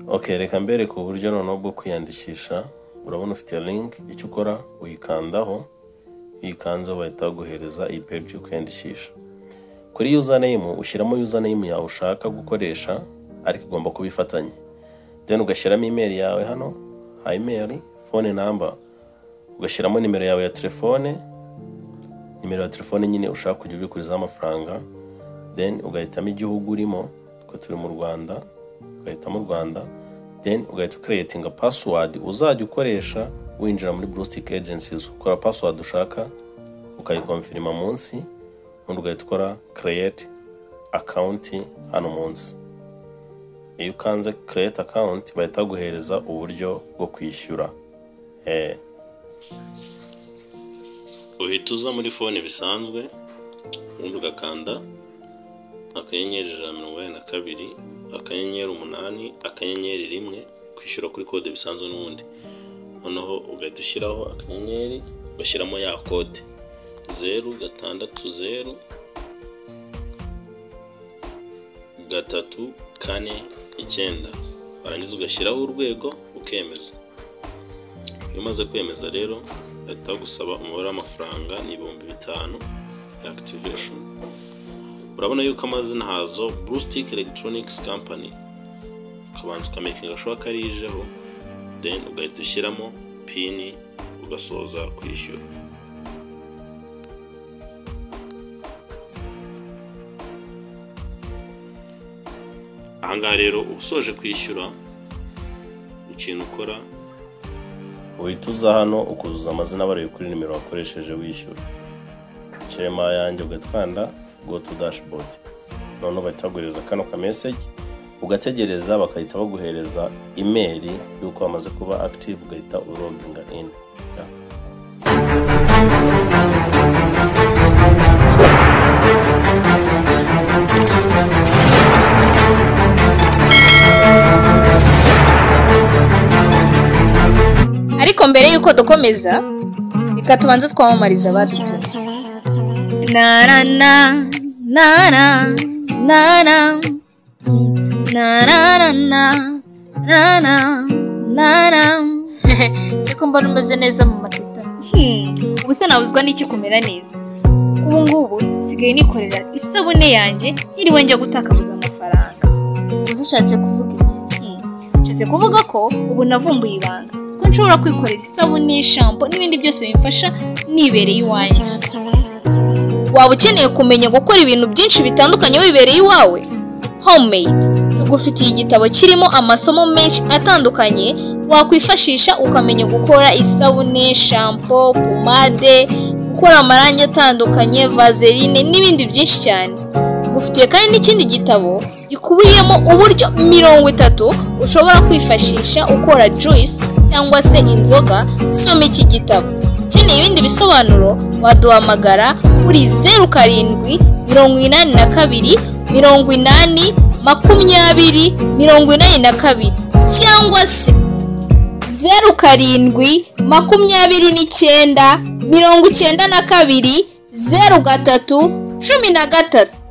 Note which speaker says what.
Speaker 1: ok reka mbereke uburyo noneho bwo kwiyandikisha urabona ufite iyo link icyo ukora uyikandaho uyikanze bahita baguhereza iyi page yo kwiyandikisha kuri username ushyiramo username yawe ushaka gukoresha ariko igomba kuba ifatanye then ugashyiramo email yawe hano ha email phone number ugashyiramo nimero yawe ya telefone nimero ya telefone nyine ushaka kujya ubikurizaho amafaranga then ugahitamo igihugu urimo twe turi mu rwanda ugahitamo u rwanda then ugahita ukereyetinga password uzajya ukoresha winjira muri brustic agencies ukora password ushaka ukayikonfirima munsi ubundi ugahita ukora create account hano munsi iyo ukanze create account bahita baguhereza uburyo bwo kwishyura eh. uhita uza muri fone bisanzwe ubundi ugakanda akanyenyeri ijana na mirongo inani na kabiri akanyenyeri umunani akanyenyeri rimwe kwishyura kuri kode bisanzwe n'ubundi noneho ugahita ushyiraho akanyenyeri ugashyiramo ya kode zeru gatandatu zeru gatatu kane icyenda warangiza ugashyiraho urwego ukemeza iyo umaze kwemeza rero bahita bagusaba umubare w'amafaranga ni ibihumbi bitanu ya activation urabona yuko amazina hazo brustic electronics company ukabanza ukamekinga gashoboka ko arijeho then ugahita ushyiramo pini ugasoza kwishyura ahangaha rero uba usoje kwishyura ikintu ukora uhita uza hano ukuzuza amazina barebe kuri nimero wakoresheje wishyura kirema yanjye ugatwanda go to dashboard noneho bahita baguhereza kano ka message ugategereza bagahita baguhereza imeri y'uko wamaze kuba active ugahita uroginga in Yeah.
Speaker 2: ariko mbere y'uko dukomeza reka tubanze twamamariza abadutuye nara na nara nara nara nara nara nara siko mbona umeze neza mu mateta Hmm, ubu se nabuzwa n'icyo kumera neza ubu ngubu nsigaye nikorera isabune yanjye ntiriwe njya gutakabuza amafaranga uzi ushatse kuvuga iki Hmm, nshatse kuvuga ko ubu navumbuye ibanga ko nshobora kwikorera isabune shampo n'ibindi byose bimfasha nibereye iwanjye waba ukeneye kumenya gukora ibintu byinshi bitandukanye wibereye iwawe homemade tugufitiye igitabo kirimo amasomo menshi atandukanye wakwifashisha ukamenya gukora isabune shampo pomade gukora amarangi atandukanye vaseline n'ibindi byinshi cyane tugufitiye kandi n'ikindi gitabo gikubiyemo uburyo mirongo itatu ushobora kwifashisha ukora juice cyangwa se inzoga soma iki gitabo ukeneye ibindi bisobanuro waduhamagara kuri zeru karindwi mirongo inani na kabiri mirongo inani makumyabiri mirongo inani na kabiri cyangwa se zeru karindwi makumyabiri n'icyenda mirongo icyenda na kabiri zeru gatatu cumi na gatatu